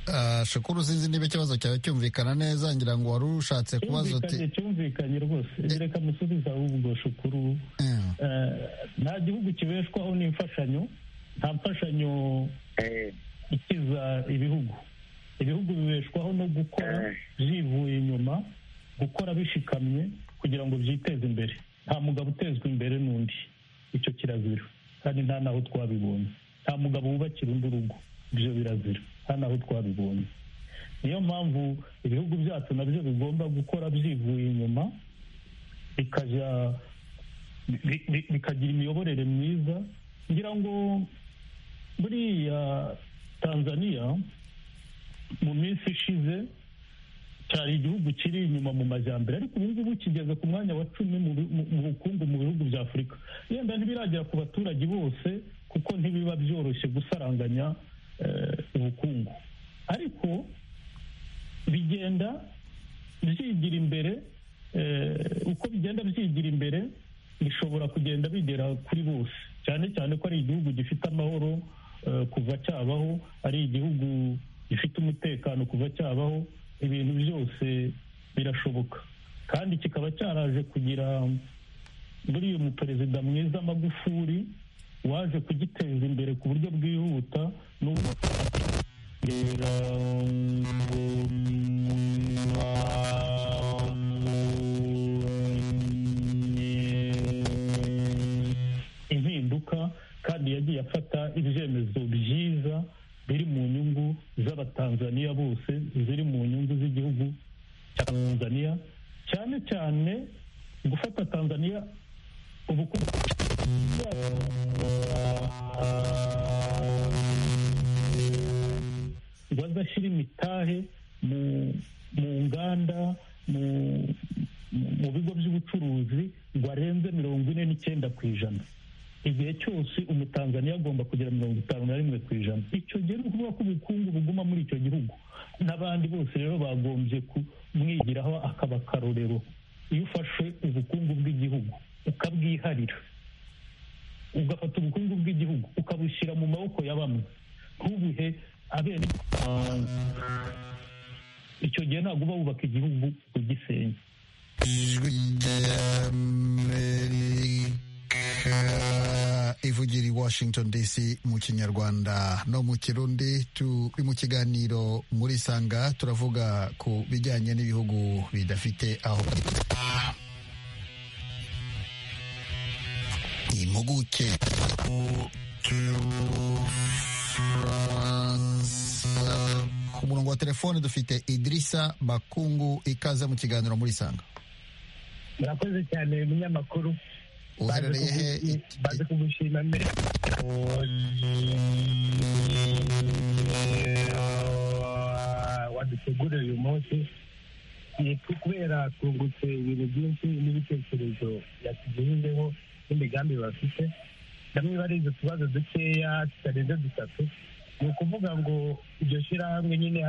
Ah, shukuru sinzi niba ikibazo cyawe cyumvikana neza ngira ngo wari ushatse kubaza uti cyumvikanye cyumvikanye rwose reka musubiza ahubwo shukuru Eh, nta gihugu kibeshwaho n'imfashanyo nta mfashanyo ikiza ibihugu ibihugu bibeshwaho no gukora byivuye inyuma gukora bishikamye kugira ngo byiteze imbere nta mugabo utezwa imbere n'undi icyo kirazira kandi nta naho twabibonye nta mugabo wubakira undi urugo ibyo birazira nta naho twabibonye niyo mpamvu ibihugu byacu nabyo bigomba gukora byivuye inyuma bikajya bi- bi- bikagira imiyoborere myiza ngira ngo buriya tanzaniya mu minsi ishize cyari igihugu kiri inyuma mu majyambere ariko ubu ngubu kigeze ku mwanya wa cumi mu bi- mu- mu bukungu mu bihugu bya afurika yenda ntibiragera ku baturage bose kuko ntibiba byoroshye gusaranganya eh, ubukungu ariko bigenda byigira imbere eh, uko bigenda byigira imbere bishobora kugenda bigera kuri bose cyane cyane ko ari igihugu gifite amahoro eh, kuva cyabaho ari igihugu gifite umutekano kuva cyabaho ibintu byose birashoboka kandi kikaba cyaraje kugira muri uyu muperezida mwiza magufuri waje kugiteza imbere ku buryo bwihuta n'ubwo impinduka kandi yagiye afata ibyemezo byiza biri mu nyungu z'abatanzaniya bose ziri mu nyungu z'igihugu cya tanzaniya cyane cyane gufata tanzaniya ubukungu ngo azashyire imitahe mu mu nganda mu mu- mu bigo by'ubucuruzi ngo arenze mirongo ine n'icyenda ku ijana igihe cyose umutanzaniya agomba kugira mirongo itanu na rimwe ku ijana icyo gihe ni ukuvuga ko ubukungu buguma muri icyo gihugu n'abandi bose rero bagombye kumwigiraho akaba akarorero iyo ufashe ubukungu bw'igihugu ukabwiharira ugafata ubukungu bw'igihugu ukabushyira mu maboko ya bamwe ntubuhe abene icyo gihe ntabwo uba wubaka igihugu ugisenya Ah, ivugira i washington dc mu kinyarwanda no mu kirundi turi mu kiganiro muri sanga turavuga ku bijyanye n'ibihugu bidafite aho impuguke ku murongo wa telefone dufite idirisa bakungu ikaze mu kiganiro muri sanga murakoze cyane munyamakuru uherereye he baze kugushima mbere wadutegurira uyu munsi yitwa kubera twungutse ibintu byinshi n'ibitekerezo yatugejejeho n'imigambi bafite bamwe barize utubazo dukeya tutarenze dutatu ni ukuvuga ngo iryo shyirahamwe nyine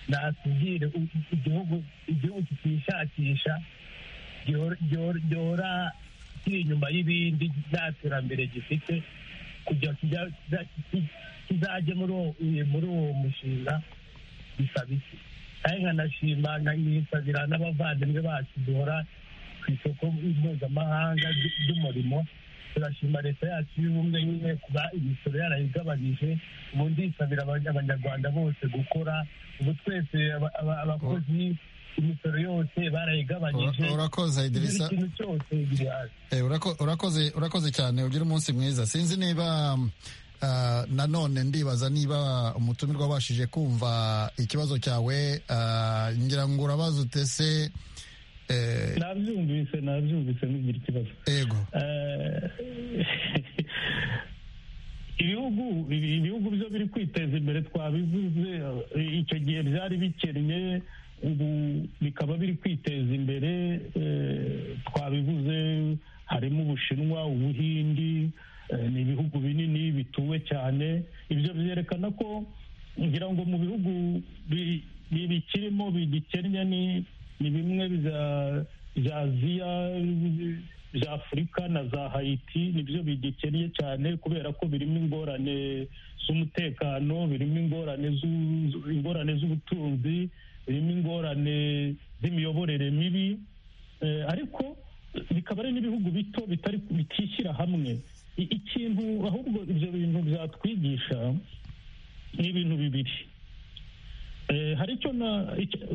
natubwire igihugu igihugu kikishakisha gihora kiri inyuma y'ibindi nta terambere gifite kujya kizajya muri uwo mushinga bisaba iki kandi nkanashima nkisabira n'abavandimwe bacu duhora ku isoko mpuzamahanga ry'umurimo turashima leta yacu y'ubumwe nyine kuba imisoro yarayigabanyije ubundi isabira abanyarwanda bose gukora ubu twese abakozi imisoro yose barayigabanyije urakoze idirisa ikintu cyose gihari urakoze urakoze cyane ugira umunsi mwiza sinzi niba nanone ndibaza niba umutumirwa abashije kumva ikibazo cyawe ngira ngo urabaza utese nabyumvise nabyumvise ntugire ikibazo yego ibihugu ibihugu byo biri kwiteza imbere twabivuze icyo gihe byari bikennye ubu bikaba biri kwiteza imbere twabivuze harimo ubushinwa ubuhindi ni ibihugu binini bituwe cyane ibyo byerekana ko ngira ngo mu bihugu bikirimo bigikennye ni ni bimwe bya aziya bya afurika na za hayiti nibyo bigikennye cyane kubera ko birimo ingorane z'umutekano birimo ingorane ingorane z'ubutunzi birimo ingorane z'imiyoborere mibi ariko bikaba ari n'ibihugu bito bitishyira hamwe ikintu ahubwo ibyo bintu byatwigisha ni ibintu bibiri hari icyo na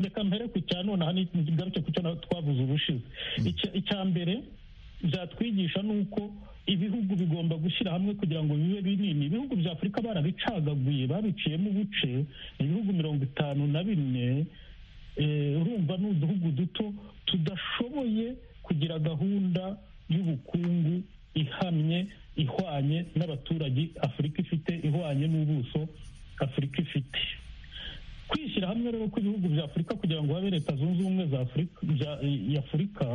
reka mbere ku cya nonaha ntigarutse ku cyo twavuze ubushize icya mbere byatwigisha ni uko ibihugu bigomba gushyira hamwe kugira ngo bibe binini ibihugu bya afurika barabicagaguye babiciyemo ubuce ibihugu mirongo itanu na bine urumva ni uduhugu duto tudashoboye kugira gahunda y'ubukungu ihamye ihwanye n'abaturage afurika ifite ihwanye n'ubuso afurika ifite kwishyira hamwe rero kw'ibihugu bya afurika kugira ngo habe leta zunze ubumwe za afurika ya afurika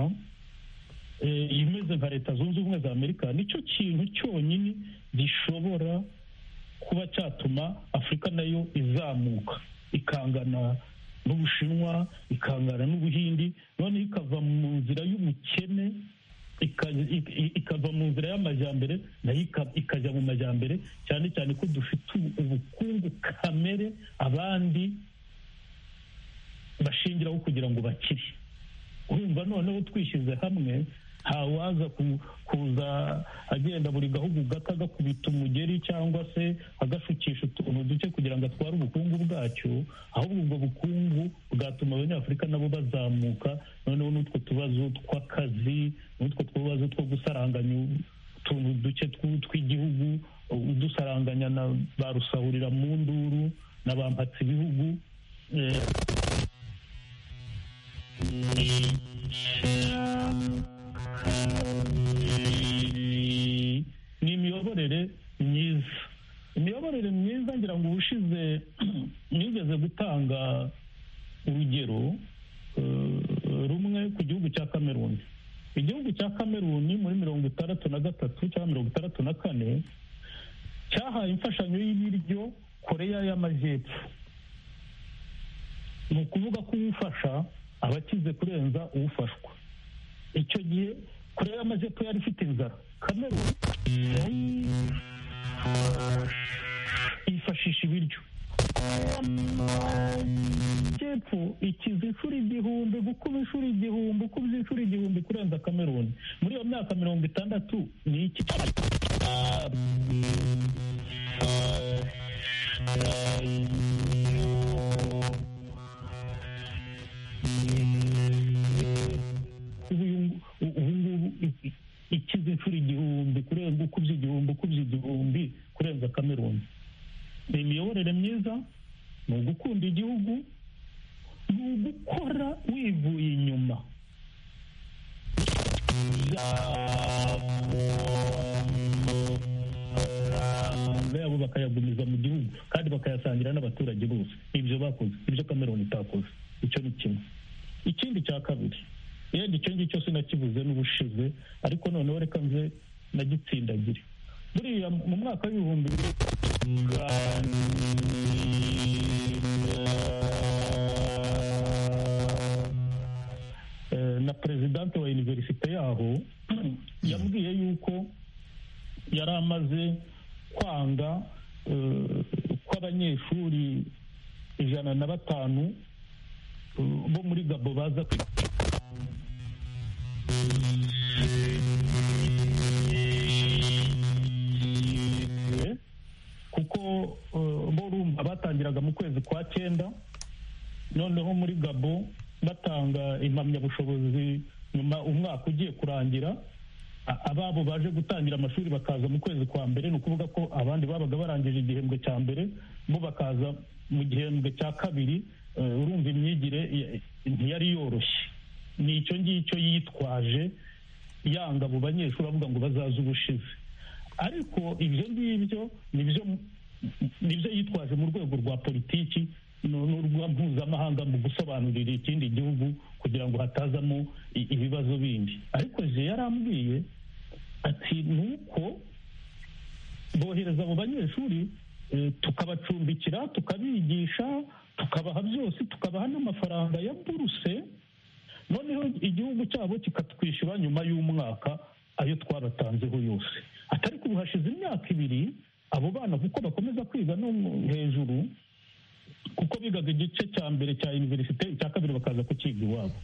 imeze nka leta zunze ubumwe za amerika nicyo kintu cyonyine gishobora kuba cyatuma afurika nayo izamuka ikangana n'ubushinwa ikangana n'ubuhindi noneho ikava mu nzira y'ubukene ikava mu nzira y'amajyambere nayo ikajya mu majyambere cyane cyane ko dufite ubukungu kamere abandi bashingiraho kugira ngo bakire urumva noneho twishyize hamwe ntawaza kuza agenda buri gahugu gato agakubita umugeri cyangwa se agashukisha utuntu duke kugira ngo atware ubukungu bwacyo ahubwo ubwo bukungu bwatuma abanyafurika nabo bazamuka noneho n'utwo tubazo tw'akazi n'utwo tubazo two gusaranganya utuntu duke tw'igihugu udusaranganya na ba rusahurira mu nduru na ba mpatsi ibihugu ni imiyoborere myiza imiyoborere myiza ngira ngo ubushize nigeze gutanga urugero rumwe ku gihugu cya kameruni igihugu cya kameruni muri mirongo itandatu na gatatu cyangwa mirongo itandatu na kane cyahaye imfashanyo y'ibiryo koreya y'amajyepfo ni ukuvuga ko uwufasha aba akize kurenza uwufashwa icyo gihe koreya y'amajyepfo yari ifite inzara kameruni yifashisha ibiryo y'amajyepfo ikiza inshuro igihumbi gukuba inshuro igihumbi ukubye inshuro igihumbi kurenza kameruni muri iyo myaka mirongo itandatu ni iki ubungubu ikize inshuro igihumbi kurenza ukubye igihumbi ukubye igihumbi kurenza kameruni ni imiyoborere myiza ni ugukunda ubikora wivuye inyuma yabo bakayagumiza mu gihugu kandi bakayasangira n'abaturage bose ibyo bakoze ibyo kameroni itakoze icyo ni kimwe ikindi cya kabiri yenda icyo ngicyo sinakibuze n'ubushize ariko noneho reka nze nagitsindagire buriya mu mwaka w'ibihumbi na perezidante wa univerisite yaho yambwiye yuko yari amaze kwanga kw'abanyeshuri ijana na batanu bo muri gabo baza kuko bo rumva batangiraga mu kwezi kwa cyenda noneho muri gabo batanga impamyabushobozi nyuma umwaka ugiye kurangira ababo baje gutangira amashuri bakaza mu kwezi kwa mbere ni ukuvuga ko abandi babaga barangije igihembwe cya mbere bo bakaza mu gihembwe cya kabiri urumva imyigire ntiyari yoroshye ni icyo ngicyo yitwaje yanga abo banyeshuri avuga ngo bazaze ubushize ariko ibyo ngibyo ni byo yitwaje mu rwego rwa politiki n'urwa mpuzamahanga mu gusobanurira ikindi gihugu kugira ngo hatazamo ibibazo bindi ariko je yarambwiye ati ni uko bohereza abo banyeshuri tukabacumbikira tukabigisha tukabaha byose tukabaha n'amafaranga ya buruse noneho igihugu cyabo kikatwishyura nyuma y'umwaka ayo twabatanzeho yose atari ubu hashize imyaka ibiri abo bana kuko bakomeza kwiga no hejuru kuko bigaga igice cya mbere cya univerisite icya kabiri bakaza kukiga iwabo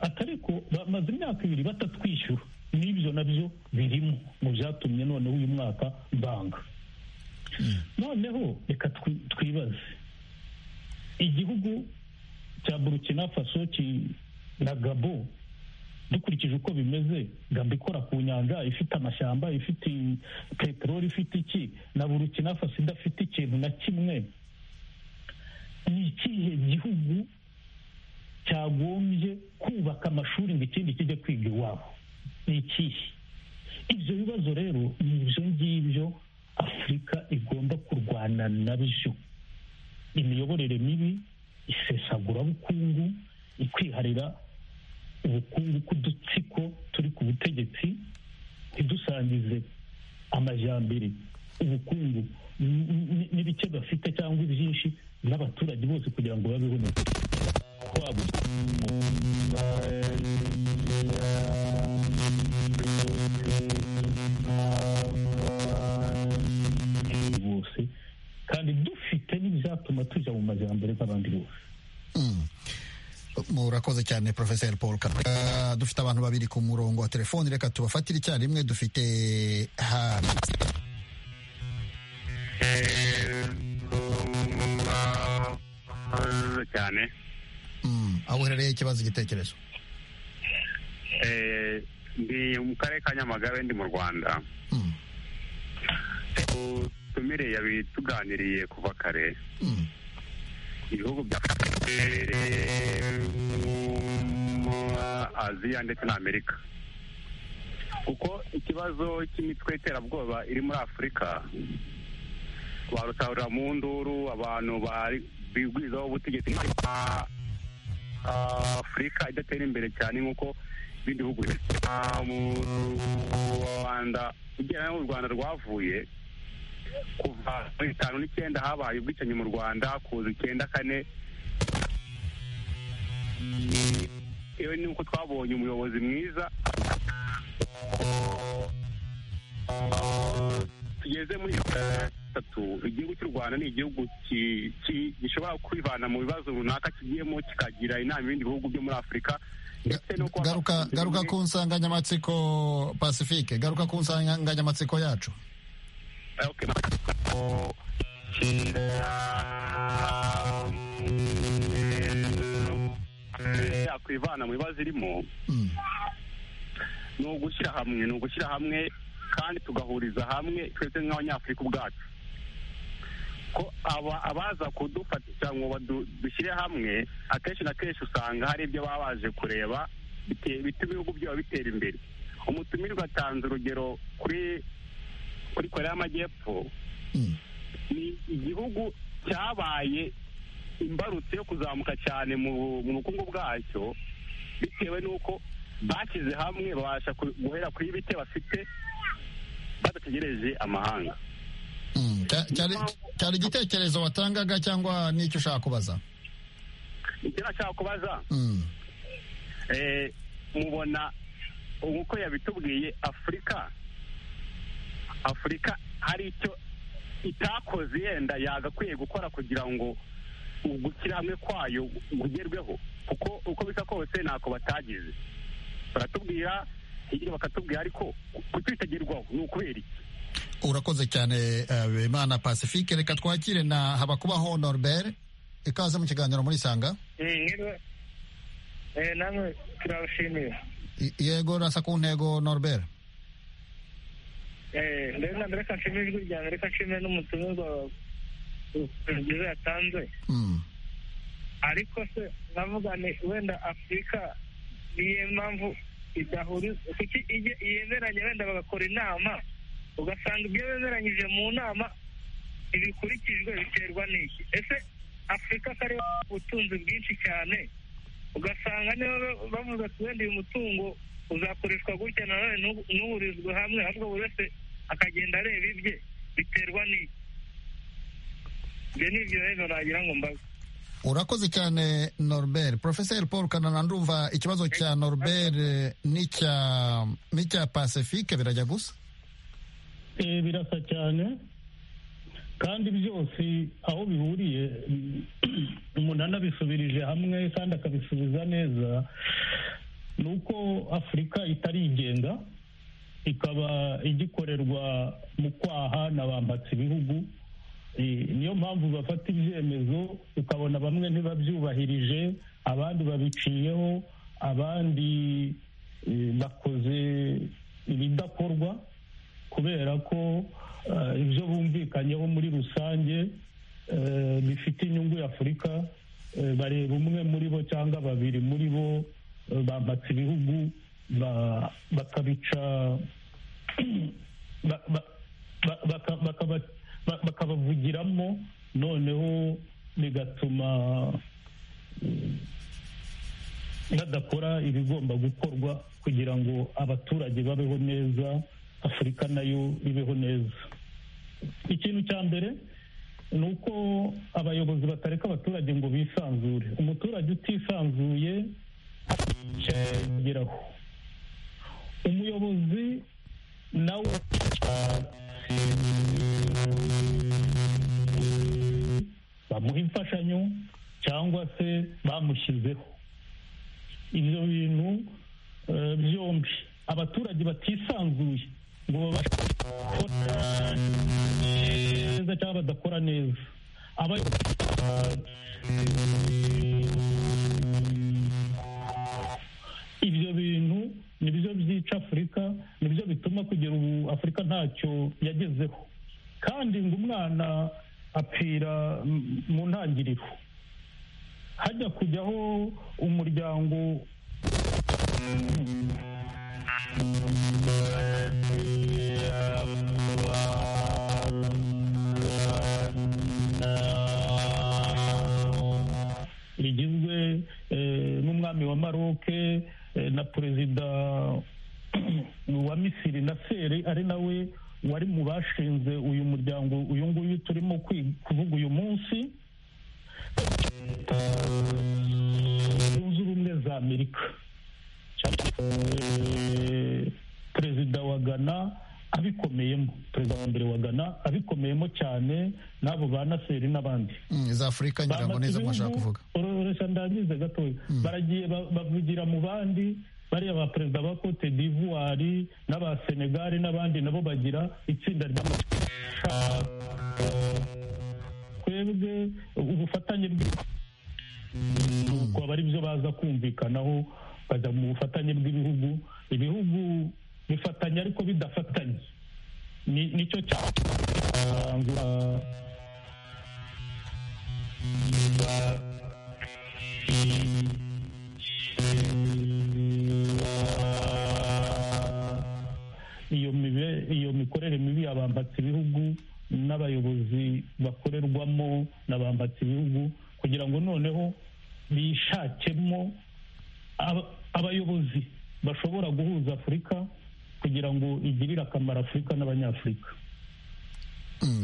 atari ko bamaze imyaka ibiri batatwishyura n'ibyo nabyo birimo mu byatumye noneho uyu mwaka banga noneho reka twibaze igihugu cya burukina faso na gabo dukurikije uko bimeze gabo ikora ku nyanja ifite amashyamba ifite peteroli ifite iki na burukina faso idafite ikintu na kimwe ni ikihe gihugu cyagombye kubaka amashuri ngo ikindi kijye kwiga iwabo ni ikihe ibyo bibazo rero ni ibyo ngibyo afurika igomba kurwana nabyo imiyoborere mibi isesagurabukungu ikwiharira ubukungu k'udutsiko turi ku butegetsi ntidusangize amajyambere ubukungu n'ibice bafite cyangwa ibyinshi n'abaturage bose kugira ngo babeho neza bose kandi dufite n'ibyatuma tujya mu majyambere nk'abandi bose murakoze cyane profeseri paul kagame dufite abantu babiri ku murongo wa telefoni reka tubafatire icyarimwe dufite hano cyane aho uherereye ikibazo igitekerezo ndi mu karere ka nyamagabe ndi mu rwanda tumire yabituganiriye kuva kare ibihugu bya aziya ndetse na amerika kuko ikibazo cy'imitwe y'iterabwoba iri muri afurika barusahurira mu nduru abantu bigwizaho ubutegetsi afurika idatera imbere cyane nk'uko ibindi bihugu mu rwanda ugera n'u rwanda rwavuye kuva muri bitanu n'icyenda habaye ubwicanyi mu rwanda kuza icyenda kane yewe nuko twabonye umuyobozi mwiza tugeze muri gatatu igihugu cy'u rwanda ni igihugu gishobora kwivana mu bibazo runaka kigiyemo kikagira inama ibindi bihugu byo muri afurika garuka ku nsanganyamatsiko pacifique garuka ku nsanganyamatsiko yacu yakwivana mu bibazo irimo ni ugushyira hamwe ni ugushyira hamwe kandi tugahuriza hamwe twese nk'abanyafurika ubwacu ko abaza kudufatisha ngo dushyire hamwe akenshi na kenshi usanga hari ibyo baba baje kureba bituma ibihugu byaba bitera imbere umutumirwa atanze urugero kuri kuri korea y'amajyepfo ni igihugu cyabaye imbarutso yo kuzamuka cyane mu bukungu bwacyo bitewe n'uko bashyize hamwe babasha guhera kuri bite bafite badategereje amahanga cyari igitekerezo watangaga cyangwa n'icyo ushaka kubaza icyo nashaka kubaza mubona uko yabitubwiye afurika afurika hari icyo itakoze yenda yagakwiye gukora kugira ngo gushyira hamwe kwayo kugerweho kuko uko bisa kose ntako batagize baratubwira hirya bakatubwira ariko kutwitagerwaho ni ukubera iki urakoze cyane imana pacifique reka twakire na habakubaho norbert ikaze mu kiganiro muri sanga namwe turabashimira yego rasa ku ntego norbert mbere na mbere reka nshime ijwi ryanjye reka nshime n'umutumirwa bwiza yatanze ariko se navuga ni wenda afurika niyo mpamvu idahuriza kuki yemeranya wenda bagakora inama ugasanga ibyo bemeranyije mu nama ntibikurikijwe biterwa n'iki ese afurika kari ubutunzi bwinshi cyane ugasanga niba bavuze ati wenda uyu mutungo uzakoreshwa gutya nanone ntuhurizwe hamwe ahubwo buri wese akagenda areba ibye biterwa n'iki ibyo ni ibyo rero nagira ngo mbaze urakoze cyane norbert profeseri paul kanana ndumva ikibazo cya norbert n'icya pacifique birajya gusa birasa cyane kandi byose aho bihuriye umuntu anabisubirije hamwe kandi akabisubiza neza ni uko afurika itarigenga ikaba igikorerwa mu kwaha na bambatse ibihugu niyo mpamvu bafata ibyemezo ukabona bamwe ntibabyubahirije abandi babiciyeho abandi bakoze ibidakorwa kubera ko ibyo bumvikanyeho muri rusange bifite inyungu y'afurika bareba umwe muri bo cyangwa babiri muri bo bambatse ibihugu bakabica bakabavugiramo noneho bigatuma badakora ibigomba gukorwa kugira ngo abaturage babeho neza afurika nayo ibeho neza ikintu cya mbere ni uko abayobozi batareka abaturage ngo bisanzure umuturage utisanzuye ageraho umuyobozi nawe bamuha imfashanyo cyangwa se bamushyizeho ibyo bintu byombi abaturage batisanzuye ngo babashe gukora neza cyangwa badakora neza ibyo bintu nibyo byica afurika nibyo bituma kugera ubu afurika ntacyo yagezeho kandi ngo umwana apfira mu ntangiriro hajya kujyaho umuryango rigizwe n'umwami wa maroke na perezida wa misiri na seri ari nawe wari mu bashinze uyu muryango uyu nguyu turimo kuvuga uyu munsi zunze ubumwe za amerika perezida wa gana abikomeyemo perezida wa mbere wa gana abikomeyemo cyane n'abo ba naseri n'abandi za afurika ngira ngo nizo mwashaka kuvuga reka ndangize gatoya baragiye bavugira mu bandi bariya ba perezida ba cote d'ivoire n'aba senegali n'abandi nabo bagira itsinda ry'amashaka twebwe ubufatanye bw'uko aba ari byo baza kumvikanaho bajya mu bufatanye bw'ibihugu ibihugu bifatanya ariko bidafatanye nicyo cyanzura iyo mikorere mibi abambatse ibihugu n'abayobozi bakorerwamo n'abambatse ibihugu kugira ngo noneho bishakemo abayobozi bashobora guhuza afurika kugira ngo igirire akamaro afurika n'abanyafurika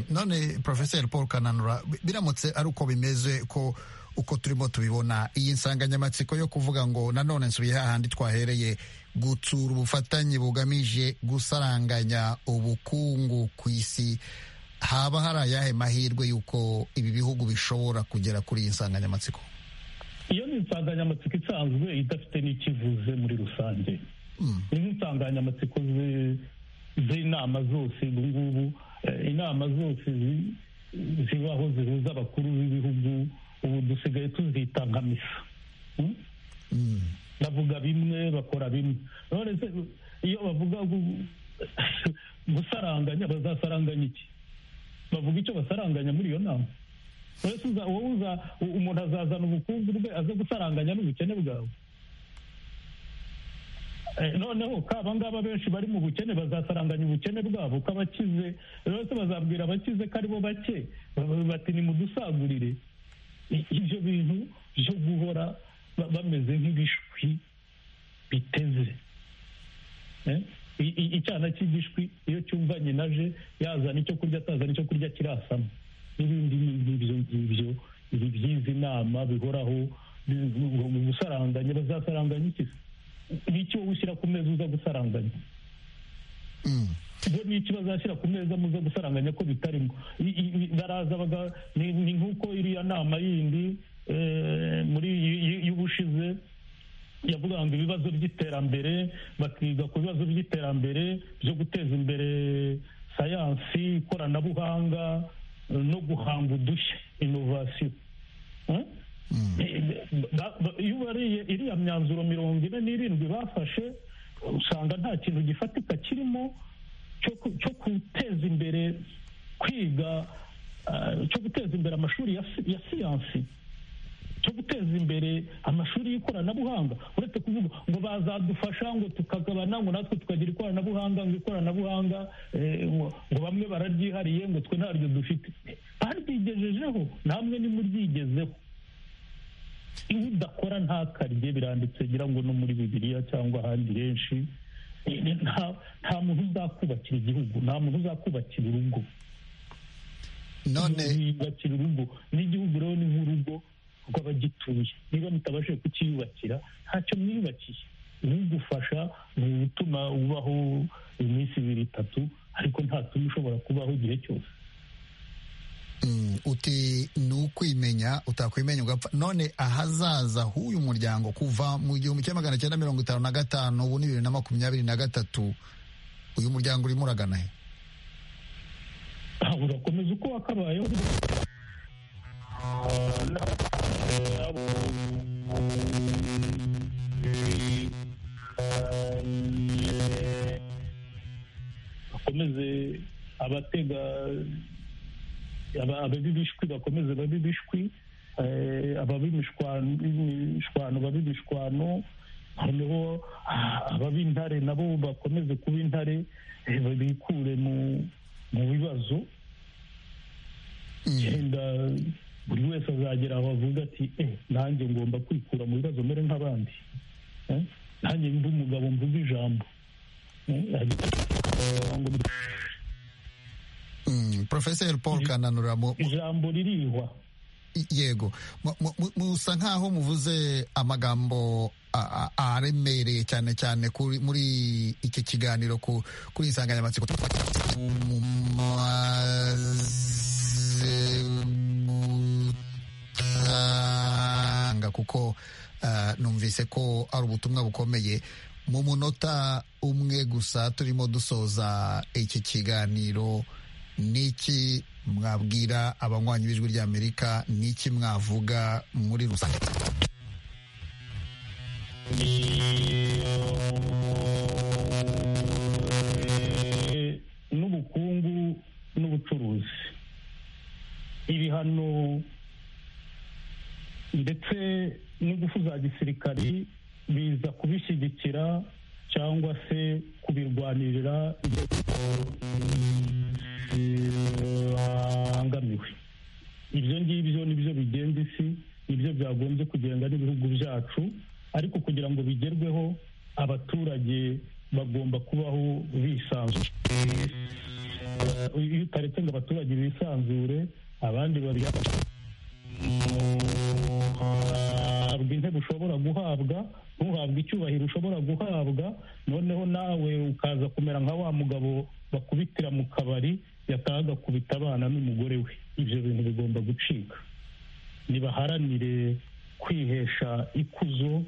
none porofeseri paul kananura biramutse ari uko bimeze ko uko turimo tubibona iyi nsanganyamatsiko yo kuvuga ngo nanone nsubiye hahandi twahereye gutsura ubufatanye bugamije gusaranganya ubukungu ku isi haba hari ayahe mahirwe y'uko ibi bihugu bishobora kugera kuri iyi nsanganyamatsiko iyo ni insanganyamatsiko isanzwe idafite n'ikivuze muri rusange ni nk'insanganyamatsiko z'inama zose ubu ngubu inama zose zibaho zihuza abakuru b'ibihugu ubu dusigaye tuzita nka misa bavuga bimwe bakora bimwe none se iyo bavuga gusaranganya bazasaranganya iki bavuga icyo basaranganya muri iyo nama umuntu azazana ubukungu bwe aze gusaranganya n'ubukene bwawe noneho ko abangaba benshi bari mu bukene bazasaranganya ubukene bwabo ko abakize bose bazabwira abakize ko aribo bake bati ni mudusagurire ibyo bintu byo guhora bameze nk'ibishwi biteze icyana cy'igishwi iyo cyumva nyinaje yazana icyo kurya atazana icyo kurya kirasamo n'ibindi ngibyo ngibyo ibi by'izi nama bihoraho gusaranganya bazasaranganya iki n'icyo wowe ushyira ku meza uza gusaranganya bo n'icyo bazashyira ku meza muza gusaranganya ko bitarimo baraza ni nk'uko iriya nama yindi muri y'ubushize yavuga ngo ibibazo by'iterambere bakiga ku bibazo by'iterambere byo guteza imbere sayansi ikoranabuhanga no guhanga udushya inovasiyo iyo ubariye iriya myanzuro mirongo ine n'irindwi bafashe usanga nta kintu gifatika kirimo cyo guteza imbere kwiga cyo guteza imbere amashuri ya siyansi cyo guteza imbere amashuri y'ikoranabuhanga uretse kuvuga ngo bazadufasha ngo tukagabana ngo natwe tukagira ikoranabuhanga ngo ikoranabuhanga ngo bamwe bararyihariye ngo twe ntaryo dufite baryigejejeho namwe nimuryigezeho iyo udakora ntakarye biranditse ngira ngo no muri bibiliya cyangwa ahandi henshi nta muntu uzakubakira igihugu nta muntu uzakubakira urugo none yubakira urugo n'igihugu rero ni nk'urugo rw'abagituye niba mutabashije kukiyubakira ntacyo mwiyubakiye ibigufasha ni ugutuma ubaho iminsi ibiri itatu ariko ntatuma ushobora kubaho igihe cyose uti ni ukwimenya utakwimenya ugapfa none ahazaza h'uyu muryango kuva mu gihumbi kimwe magana cyenda mirongo itanu na gatanu ubu ni bibiri na makumyabiri na gatatu uyu muryango urimo uragana he urakomeza uko wakabayeho bakomeze abatega ababibishwi bakomeze babibishwi ababimishwano babimishwano noneho abab'intare nabo bakomeze kuba intare bikure mu bibazo genda buri wese azagera aho avuga ati nanjye ngomba kwikura mu bibazo mbere nk'abandi nanjye mbi umugabo mvuga ijambo porofeseri paul kananura ijambo ririhwa yego musa nkaho muvuze amagambo aremereye cyane cyane muri iki kiganiro kuri insanganyamatsiko mumaze gutanga kuko numvise ko ari ubutumwa bukomeye mu munota umwe gusa turimo dusoza iki kiganiro niki mwabwira abanywanyi b'ijwi ry'amerika niki mwavuga muri rusange n'ubukungu n'ubucuruzi ibihano gisirikari biza kubishyigikira cyangwa se kubirwanirira ibyo bibangamiwe ibyo ngibyo nibyo bigenza isi nibyo byagombye kugenda n'ibihugu byacu ariko kugira ngo bigerweho abaturage bagomba kubaho bisanzuye iyo utaretse ngo abaturage bisanzure abandi babiyafasha ntabwo intebe ushobora guhabwa ntuhabwe icyubahiro ushobora guhabwa noneho nawe ukaza kumera nka wa mugabo bakubitira mu kabari yataha agakubita abana n'umugore we ibyo bintu bigomba gucika nibaharanire kwihesha ikuzo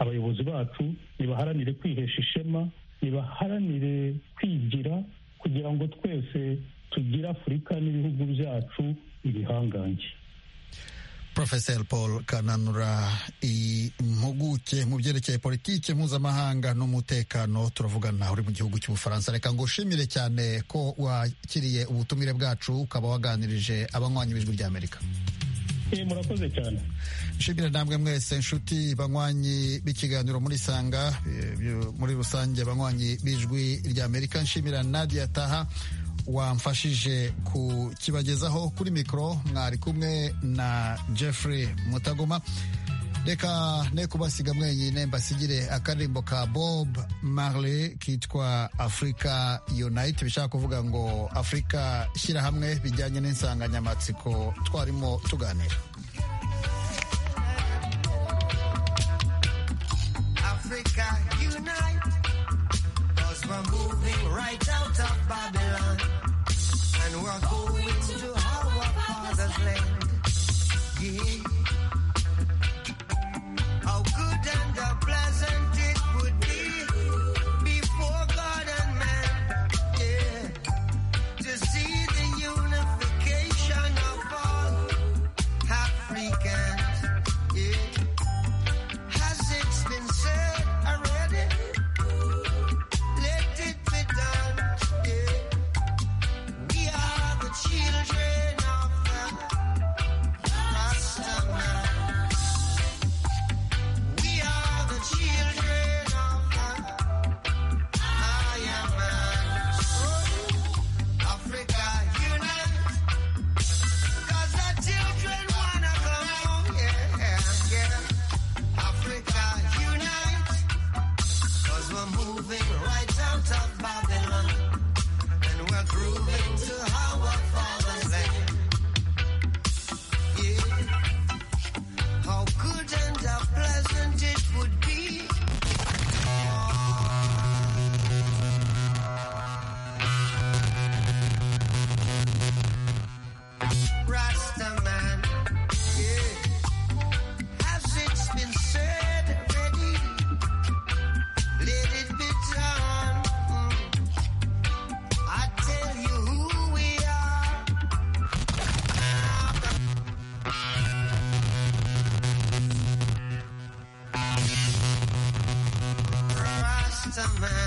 abayobozi bacu nibaharanire kwihesha ishema nibaharanire kwigira kugira ngo twese tugire afurika n'ibihugu byacu ibihangange Profesor Paul Kananura impuguke mu byerekeye politiki mpuzamahanga n'umutekano turavugana uri mu gihugu cy'ubufaransa reka ngo ushimire cyane ko wakiriye ubutumire bwacu ukaba waganirije abanywanyi b'ijwi ry'amerika murakoze cyane nshimira namwe mwese nshuti banywanyi b'ikiganiro muri sanga muri rusange banywanyi b'ijwi ry'amerika nshimira nadia taha wamfashije kukibagezaho kuri mikoro mwari kumwe na jeffrey mutagoma reka ne kubasiga mwenyine mbasigire akaririmbo ka bob marley kitwa africa unite bishaka kuvuga ngo afurika shyirahamwe bijyanye n'insanganyamatsiko twarimo tuganira Africa unite cause we're moving right out of Babylon and we're going to our father's land. Yeah. How good and how pleasant it would be before God and man. Yeah. To see the unification of all Africans. Yeah. Has it been said already? children of the Rastaman. We are the children of the Ayaman. Oh, Africa unite. Cause the children wanna go home. Yeah, yeah. Africa unite. Cause we're moving right out of Babylon. And we're grooving to our how good and how pleasant it would be. Rasta man, yeah. As it's been said already, let it be done. Mm. I tell you who we are. Rastaman.